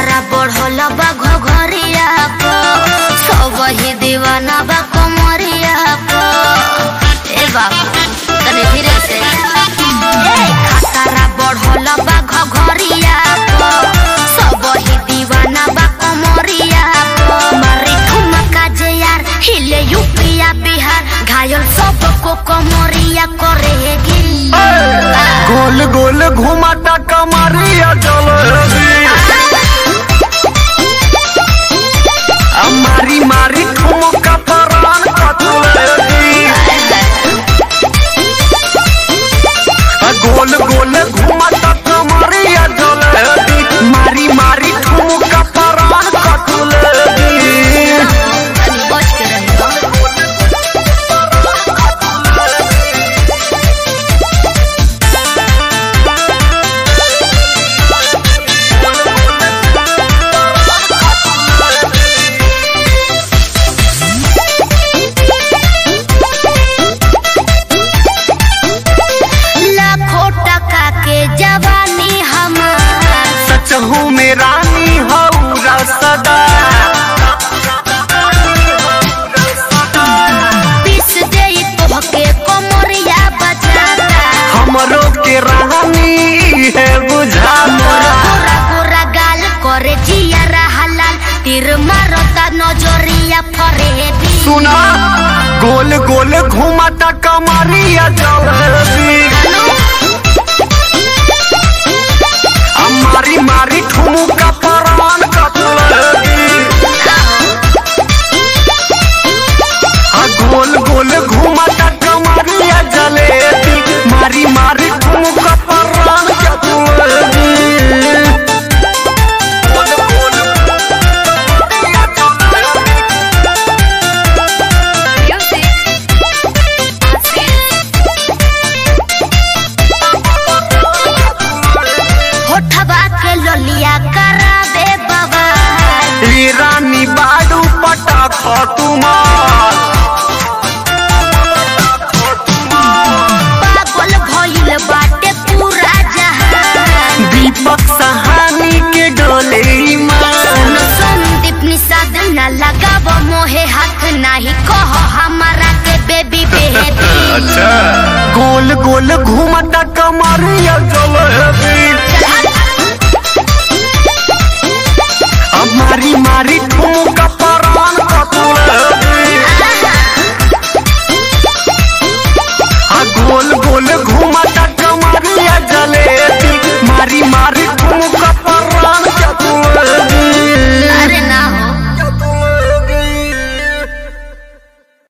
खतरा बढ़ल बा घघरिया प सब ही दीवाना बा कमरिया प ए बाबू तने धीरे से ए खतरा बढ़ल बा घघरिया प सब ही दीवाना बा कमरिया प मारी ठुमका जे यार हिले यूपिया बिहार घायल सबको कमरिया करेगी गोल गोल घुमाता कमरिया जलेबी आ मारी मारी ठुमका परान कतलेबी आ गोल गोल घुमाता कमरिया जलेबी मारी मारी ठुमका परान कतलेबी तनी बच के रही लाखों टका के जवानी हमार सच हूँ में रानी हौरा सदा पीस दे तोहके कमरिया बजाता हमरो के रानी है बुझाता गोरा गोरा गाल करे जिया हलाल तीर मारता नजरिया फरेबी सुना गोल गोल घुमाता कमरिया जलेबी आ मारी मारी ठुमुका परान कतलेबी आ गोल गोल घुमाता कमरिया जलेबी मारी मारी ठुमुका परान कतलेबी गोल गोल कमरिया जलेबी होठबा के लोलिया कराबे बाबा ई रानी बाडू पटा खटुमार पागल भइल बाटे पूरा जहान दीपक सहानी के डोले ईमान संदीप निषाद न लगाव मोहे हाथ नाही कह हमारा के बेबी बेबी गोल गोल घूमता कमरिया जलेबी अब मारी मारी ठुमक